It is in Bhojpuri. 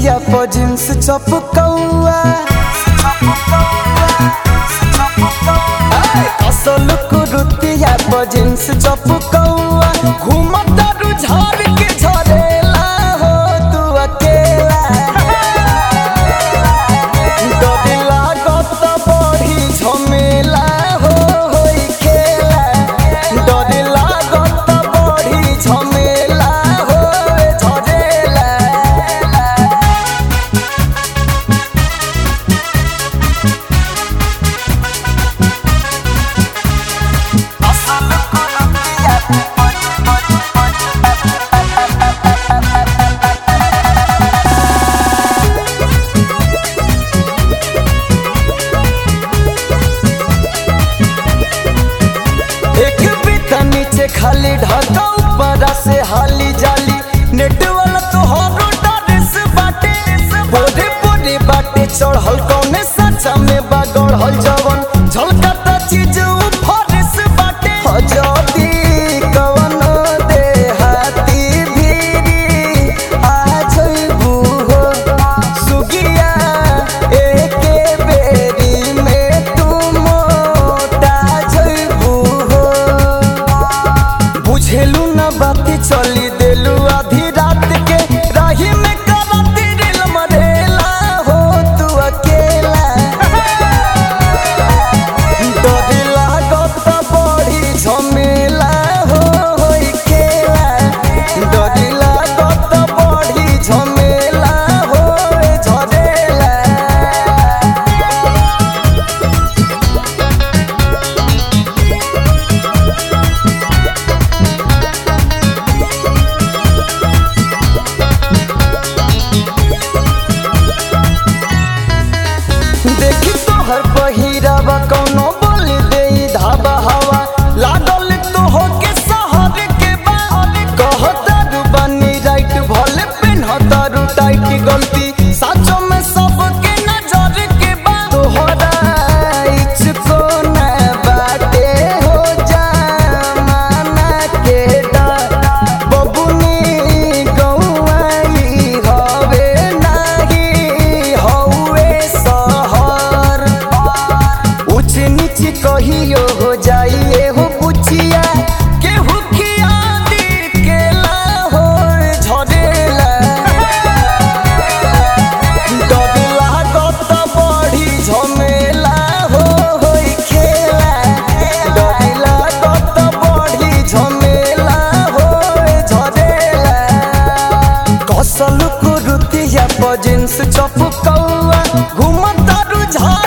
कुरुतिया पर जींस चपकौआ असल कुरुतिया पर जींस चपकौआ घूमता रुझार के झरेला हो तू अकेला डर लागत बड़ी झमेला हो होई खेला डर लागत बड़ी झमेला हो झरेला असल कुरुतिया एक बीता नीचे खाली ढका ऊपर से हाली जाली नेट वाला तो हरो डरेस बाटे बोरे बोरे बाटे चढ़ल कौने सचा में बागड़ल जवन झलकता चीज फरेस बाटे हजदी कवन दे हाथी भीरी आ जइबू हो सुगिया एके बेरी में तू मोटा जइबू हो बुझेलू न बाती चली देलू आधी रात के राही में करती दिल मरेला हो तू अकेला डर लागत बड़ी झमेला हो होई खेला डर लागत बड़ी झमेला हो झरेला देखी तोहर पहिरावा कौनो बोल दे धाबा हवा लागल तो हो के शहर के बाहर कहतारू बनी राइट भले पेन्हतारू टाइट गलती साचो में सबके नजर के बा तोहरा इचको न बाटे हो जामाना के डर बबुनी गौआई हवे नाही हौवे सहर ऊंच नीच कहियो हो जाइए हो पुछिया केहू खिया दी केला हो झरेला डर लागत बड़ी झमेला हो होई खेला डर लागत बड़ी झमेला हो झरेला कसल कुरुतिया पर जींस चपकौआ घूमता रुझा